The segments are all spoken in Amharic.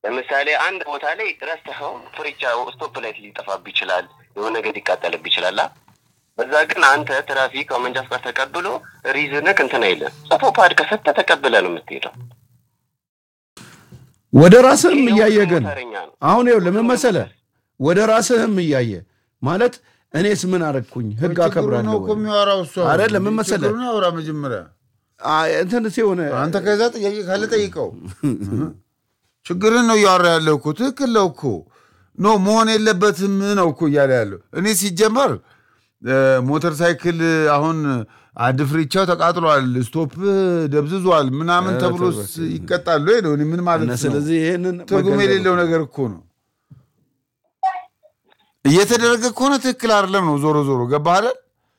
ለምሳሌ አንድ ቦታ ላይ ረስተኸው ፍሪቻ ስቶፕ ላይት ሊጠፋብ ይችላል፣ የሆነ ነገር ሊቃጠልብ ይችላል። አ? በዛ ግን አንተ ትራፊክ መንጃ ፍቃድ ተቀብሎ ሪዝንክ እንትን አይልም። ጽፎ ፓድ ከሰጠ ተቀብለ ነው የምትሄደው። ወደ ራስህም እያየ ግን ሞተረኛ ነው። አሁን ይኸው ለምን መሰለህ ወደ ራስህም እያየ ማለት እኔስ ምን አረግኩኝ ህግ ችግሩ ነው አከብራለሁ እኮ የሚያወራው እሱ አሁን። አይደለም፣ ምን መሰለህ? ችግሩን ያውራ መጀመሪያ። አ- እንትን ሲሆን አንተ ከዛ ጥያቄ ካለ ጠይቀው። ችግርን ነው እያወራ ያለው እኮ ትክክል ነው እኮ ኖ መሆን የለበትም ነው እኮ እያለ ያለው። እኔ ሲጀመር እ፣ ሞተር ሳይክል አሁን አድፍሪቻው ተቃጥሏል፣ ስቶፕ ደብዝዟል ምናምን ኧረ ተብሎ ተው ይቀጣሉ ወይ ነው እኔ ምን ማለት እና ነው? ስለዚህ ይህንን ትርጉም መገንዘብ የሌለው ነገር እኮ ነው እየተደረገ ከሆነ ትክክል አይደለም ነው። ዞሮ ዞሮ ገባህ አይደል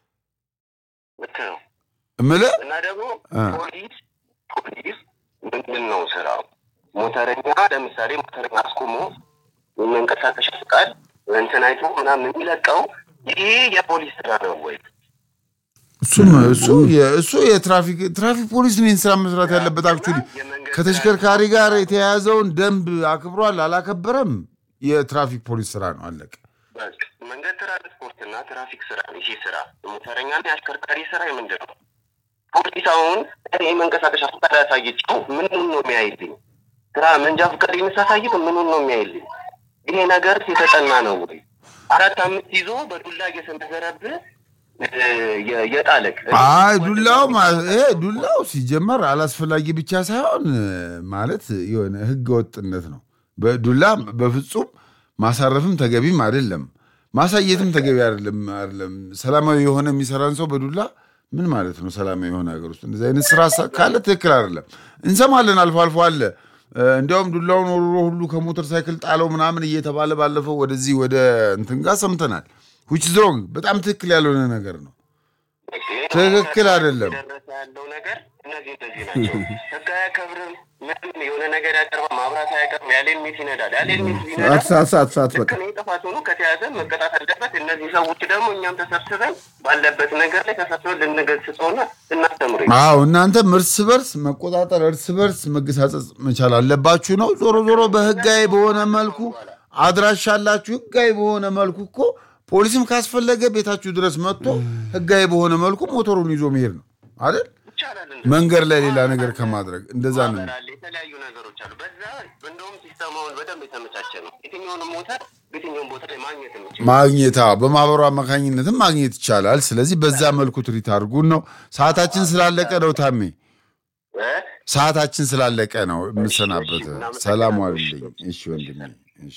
ልክ ነው። እምልህ እና ደግሞ አ። ፖሊስ ፖሊስ ምንድን ነው ስራው? ሞተረኛ ለምሳሌ ሞተረኛ አስቆሞ መንቀሳቀሻ ፍቃድ እንትን አይቶ ምናምን የሚለቀው ይሄ የፖሊስ ስራ ነው ወይ? እሱም እሱ የ- እሱ የትራፊክ ትራፊክ ፖሊስ ነው ይህን ስራ መስራት ያለበት። አክቹዋሊ ከተሽከርካሪ ጋር የተያያዘውን ደንብ አክብሯል አላከበረም የትራፊክ ፖሊስ ስራ ነው። አለቀ። በቃ መንገድ ትራንስፖርትና ትራፊክ ስራ ነው ይሄ ስራ። የሞተረኛና የአሽከርካሪ ስራ ምንድን ነው? ፖሊስ አሁን እኔ መንቀሳቀሻ ፍቃድ ያሳየችው ምኑን ነው የሚያይልኝ? ስራ መንጃ ፍቃድ የምሳሳይት ምኑን ነው የሚያይልኝ? ይሄ ነገር የተጠና ነው ወይ? አራት አምስት ይዞ በዱላ እየሰነዘረብህ እ፣ የ- የጣለቅ አይ ዱላው ማ- ይሄ ዱላው ሲጀመር አላስፈላጊ ብቻ ሳይሆን እ፣ ማለት የሆነ ህገ ወጥነት ነው። በዱላ በፍጹም ማሳረፍም ተገቢም አይደለም፣ ማሳየትም ተገቢ አይደለም። አይደለም ሰላማዊ የሆነ የሚሰራን ሰው በዱላ ምን ማለት ነው? ሰላማዊ የሆነ ሀገር ውስጥ እንደዚህ አይነት ስራ ሳ- ካለ ትክክል አይደለም። እንሰማለን፣ አልፎ አልፎ አለ። እ፣ እንዲያውም ዱላውን ወርሮ ሁሉ ከሞተር ሳይክል ጣለው ምናምን እየተባለ ባለፈው ወደዚህ ወደ እንትን ጋር ሰምተናል። ዊች ሮንግ በጣም ትክክል ያልሆነ ነገር ነው። ትክክል አይደለም። እየደረሰ ያለው ነገር እነዚህ እነዚህ ናቸው። ህግ አያከብርም። ምንም የሆነ ነገር ያቀርባል፣ ማብራት አያቀርም። ያሌን ሚስ ይነዳል። ያሌን ሚስ ይነዳል። ሰዓት ሰዓት ሰዓት ሰዓት በቃ ልክ ነው። ጥፋት ሆኖ ከተያዘ መቀጣት አለበት። እነዚህ ሰዎች ደግሞ እኛም ተሰብስበን ባለበት ነገር ላይ ተሰብስበን ልንገስጸውና ልናስተምሩ አዎ እናንተም እርስ በርስ መቆጣጠር እርስ በርስ መገሳጸጽ መቻል አለባችሁ ነው። ዞሮ ዞሮ በህጋዊ በሆነ መልኩ አድራሻ አላችሁ። ህጋዊ በሆነ መልኩ እኮ ፖሊስም ካስፈለገ ቤታችሁ ድረስ መጥቶ ህጋዊ በሆነ መልኩ ሞተሩን ይዞ መሄድ ነው አይደል? ይቻላል። መንገድ ላይ ሌላ ነገር ከማድረግ እንደዛ ነው። ማህበር አለ፣ የተለያዩ ነገሮች አሉ። በዛ እንደውም ሲስተማውን በደንብ የተመቻቸ ነው። የትኛውንም ሞተር በየትኛውም ቦታ ላይ ማግኘት የምችል ማግኘት አዎ፣ በማህበሩ አማካኝነትም ማግኘት ይቻላል። ስለዚህ በዛ መልኩ ትሪት አድርጉን ነው። ሰዓታችን ስላላለቀ ነው ታሜ፣ እ? ሰዓታችን ስላለቀ ነው የምሰናበት። እሺ፣ እናመሰግናለን። ሰላም ዋልልኝ። እሺ ወንድሜ፣ እሺ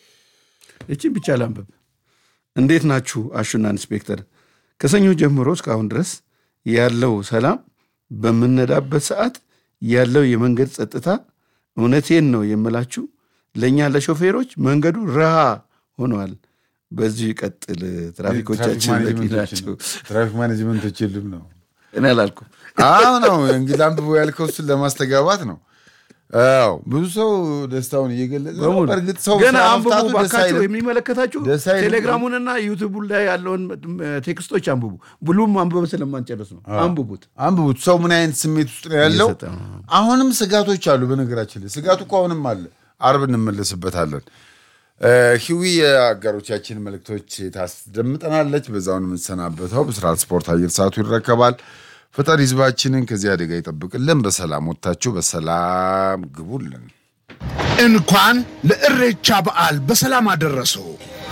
እቺን ብቻ ላንብብ። እንዴት ናችሁ አሹና ኢንስፔክተር? ከሰኞ ጀምሮ እስካሁን ድረስ ያለው ሰላም፣ በምነዳበት ሰዓት ያለው የመንገድ ጸጥታ፣ እውነቴን ነው የምላችሁ ለእኛ ለሾፌሮች መንገዱ ረሃ ሆኗል። በዚሁ ይቀጥል። ትራፊኮቻችን በቂ ናቸው። ትራፊክ ማኔጅመንቶች የሉም ነው እኔ አላልኩም። አዎ ነው እንግዲህ አንብቦ ያልከው እሱን ለማስተጋባት ነው። አዎ ብዙ ሰው ደስታውን እየገለጸ ነው። በሙሉ በእርግጥ ሰው ገና ስራ አንብቡ መፍታቱ ደስ ባካችሁ፣ አይልም። የሚመለከታችሁ ደስ አይልም። ቴሌግራሙንና ዩቱቡ ላይ ያለውን ቴክስቶች አንብቡ። ብሉም አንብበን ስለማንጨርስ ነው። አንብቡት። አንብቡት። ሰው ምን አይነት ስሜት ውስጥ ነው ያለው? እየሰጠ ነው። አሁንም ስጋቶች አሉ። በነገራችን ላይ ስጋቱ እኮ አሁንም አለ። አርብ እንመለስበታለን። እ፣ ሂዊ የአጋሮቻችን መልእክቶች ታስደምጠናለች። በዛውን የምንሰናበተው በስርዓት ስፖርት አየር ሰዓቱ ይረከባል። ፈጣሪ ህዝባችንን ከዚህ አደጋ ይጠብቅልን። በሰላም ወጥታችሁ በሰላም ግቡልን። እንኳን ለእሬቻ በዓል በሰላም አደረሰው።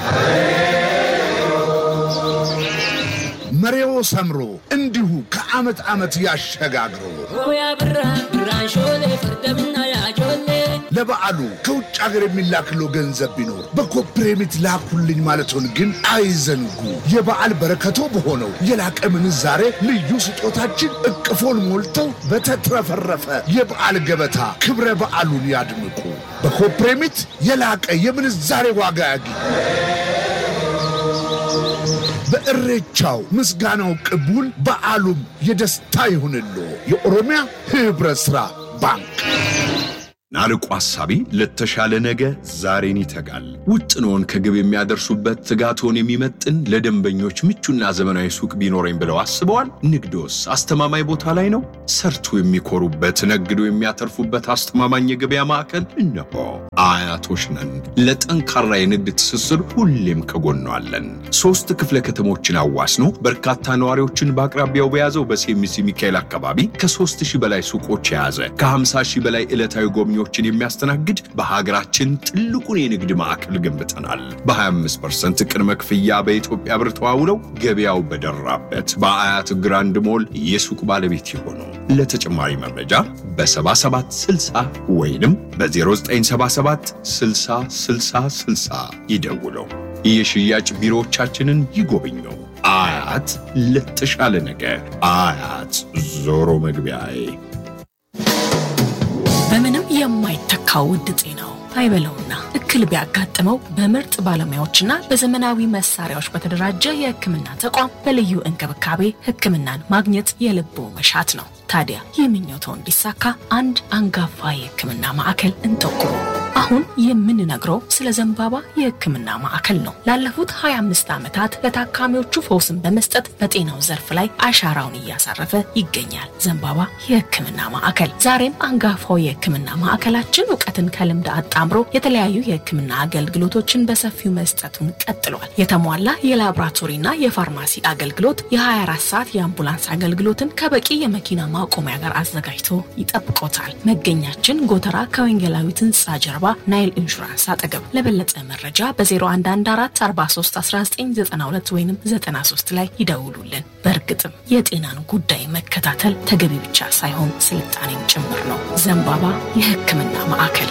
መሬዎ ሰምሮ እንዲሁ ከዓመት ዓመት ያሸጋግረው። ሆያ ብራ ብራን ሾሌ ፈርደምና ያጆሌ ለበዓሉ ከውጭ ሀገር የሚላክለው ገንዘብ ቢኖር በኮፕሬሚት ላኩልኝ ማለቶን ግን አይዘንጉ። የበዓል በረከቶ በሆነው የላቀ ምንዛሬ ልዩ ስጦታችን እቅፎን ሞልተው በተትረፈረፈ የበዓል ገበታ ክብረ በዓሉን ያድምቁ። በኮፕሬሚት የላቀ የምንዛሬ ዋጋ ያግኙ። በእሬቻው ምስጋናው ቅቡል፣ በዓሉም የደስታ ይሁንሎ። የኦሮሚያ ህብረት ሥራ ባንክ ናርቆ ሐሳቢ ለተሻለ ነገ ዛሬን ይተጋል። ውጥኖን ከግብ የሚያደርሱበት ትጋቶን የሚመጥን ለደንበኞች ምቹና ዘመናዊ ሱቅ ቢኖረኝ ብለው አስበዋል? ንግዶስ አስተማማኝ ቦታ ላይ ነው? ሰርቶ የሚኮሩበት ነግዶ የሚያተርፉበት አስተማማኝ የገበያ ማዕከል እነሆ። አያቶች ነን። ለጠንካራ የንግድ ትስስር ሁሌም ከጎኗ አለን። ሶስት ክፍለ ከተሞችን አዋስኖ በርካታ ነዋሪዎችን በአቅራቢያው በያዘው በሴሚሲ ሚካኤል አካባቢ ከሦስት ሺህ በላይ ሱቆች የያዘ ከ50 ሺህ በላይ ዕለታዊ ጎብኚዎችን የሚያስተናግድ በሀገራችን ትልቁን የንግድ ማዕከል ገንብተናል። በ25% ቅድመ ክፍያ በኢትዮጵያ ብር ተዋውለው ገበያው በደራበት በአያት ግራንድ ሞል የሱቅ ባለቤት የሆኑ ለተጨማሪ መረጃ በ7760 ወይንም በ0977 60 60 60 ይደውለው። የሽያጭ ቢሮዎቻችንን ይጎብኙ። አያት ለተሻለ ነገ አያት ዞሮ መግቢያዬ በምንም የማይተካው ውድ ጤናው አይበለውና እክል ቢያጋጥመው በምርጥ ባለሙያዎችና በዘመናዊ መሳሪያዎች በተደራጀ የሕክምና ተቋም በልዩ እንክብካቤ ሕክምናን ማግኘት የልቦ መሻት ነው። ታዲያ ይህ ምኞቶ እንዲሳካ አንድ አንጋፋ የሕክምና ማዕከል እንጠቁሙ። አሁን የምንነግረው ስለ ዘንባባ የሕክምና ማዕከል ነው። ላለፉት 25 ዓመታት ለታካሚዎቹ ፈውስን በመስጠት በጤናው ዘርፍ ላይ አሻራውን እያሳረፈ ይገኛል። ዘንባባ የሕክምና ማዕከል ዛሬም አንጋፋው የሕክምና ማዕከላችን እውቀትን ከልምድ አጣምሮ የተለያዩ የሕክምና አገልግሎቶችን በሰፊው መስጠቱን ቀጥሏል። የተሟላ የላቦራቶሪና የፋርማሲ አገልግሎት፣ የ24 ሰዓት የአምቡላንስ አገልግሎትን ከበቂ የመኪና ማቆሚያ ጋር አዘጋጅቶ ይጠብቆታል። መገኛችን ጎተራ ከወንጌላዊት ሕንፃ ጀርባ ናይል ኢንሹራንስ አጠገብ። ለበለጠ መረጃ በ0114431992 ወይም 93 ላይ ይደውሉልን። በእርግጥም የጤናን ጉዳይ መከታተል ተገቢ ብቻ ሳይሆን ስልጣኔም ጭምር ነው። ዘንባባ የሕክምና ማዕከል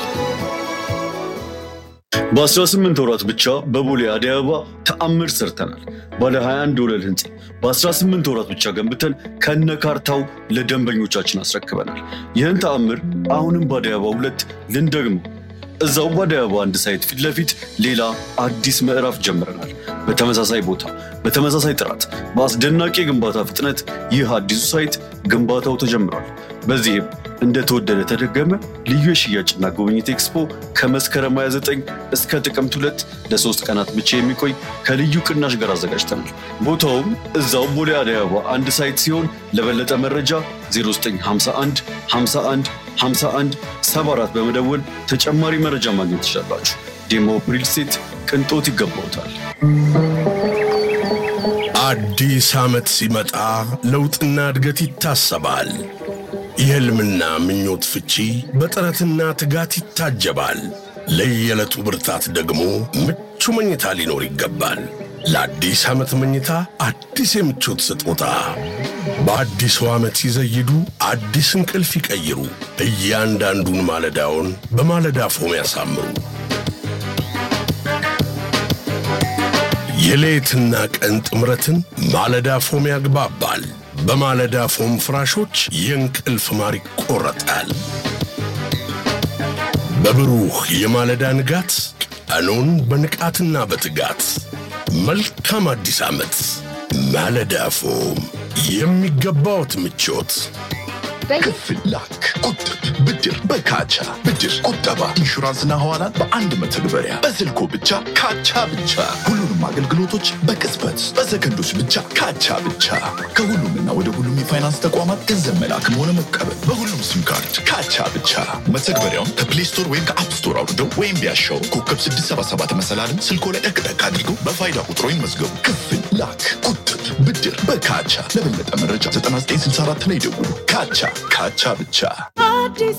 በ18 ወራት ብቻ በቦሌ አደይ አበባ ተአምር ሰርተናል። ባለ 21 ወለል ህንፃ በ18 ወራት ብቻ ገንብተን ከነ ካርታው ለደንበኞቻችን አስረክበናል። ይህን ተአምር አሁንም በአደይ አበባ ሁለት ልንደግመው። እዛው በአደይ አበባ አንድ ሳይት ፊት ለፊት ሌላ አዲስ ምዕራፍ ጀምረናል። በተመሳሳይ ቦታ፣ በተመሳሳይ ጥራት፣ በአስደናቂ የግንባታ ፍጥነት ይህ አዲሱ ሳይት ግንባታው ተጀምሯል። በዚህም እንደተወደደ ተደገመ ልዩ የሽያጭና ጉብኝት ኤክስፖ ከመስከረም 29 እስከ ጥቅምት ሁለት ለሶስት ቀናት ብቻ የሚቆይ ከልዩ ቅናሽ ጋር አዘጋጅተናል። ቦታውም እዛው ቦሌ አደይ አበባ አንድ ሳይት ሲሆን ለበለጠ መረጃ 0951 51 51 74 በመደወል ተጨማሪ መረጃ ማግኘት ትችላላችሁ። ዴሞ ሪል ስቴት ቅንጦት ይገባውታል። አዲስ ዓመት ሲመጣ ለውጥና እድገት ይታሰባል። የሕልምና ምኞት ፍቺ በጥረትና ትጋት ይታጀባል። ለየዕለቱ ብርታት ደግሞ ምቹ መኝታ ሊኖር ይገባል። ለአዲስ ዓመት መኝታ አዲስ የምቾት ስጦታ በአዲሱ ዓመት ሲዘይዱ አዲስ እንቅልፍ ይቀይሩ። እያንዳንዱን ማለዳውን በማለዳ ፎም ያሳምሩ። የሌትና ቀን ጥምረትን ማለዳ ፎም ያግባባል። በማለዳ ፎም ፍራሾች የእንቅልፍ ማር ይቆረጣል። በብሩህ የማለዳ ንጋት ቀኑን በንቃትና በትጋት መልካም አዲስ ዓመት። ማለዳ ፎም የሚገባዎት ምቾት ክፍል ላክ፣ ቁጥብ፣ ብድር በካቻ ብድር፣ ቁጠባ፣ ኢንሹራንስና ሐዋላን በአንድ መተግበሪያ በስልኮ ብቻ ካቻ ብቻ። ሁሉንም አገልግሎቶች በቅጽበት በሰከንዶች ብቻ ካቻ ብቻ። ከሁሉምና ወደ ሁሉም የፋይናንስ ተቋማት ገንዘብ መላክም ሆነ መቀበል በሁሉም ሲም ካርድ ካቻ ብቻ። መተግበሪያውን ከፕሌይ ስቶር ወይም ከአፕ ስቶር አውርደው ወይም ቢያሻው ኮከብ 677 መሰላልን ስልኮ ላይ ጠቅጠቅ አድርገው በፋይዳ ቁጥሮ ይመዝገቡ። ክፍል ላክ፣ ቁጥብ፣ ብድር በካቻ። ለበለጠ መረጃ 9964 ላይ ደውሉ። ካቻ ካቻ ብቻ። አዲስ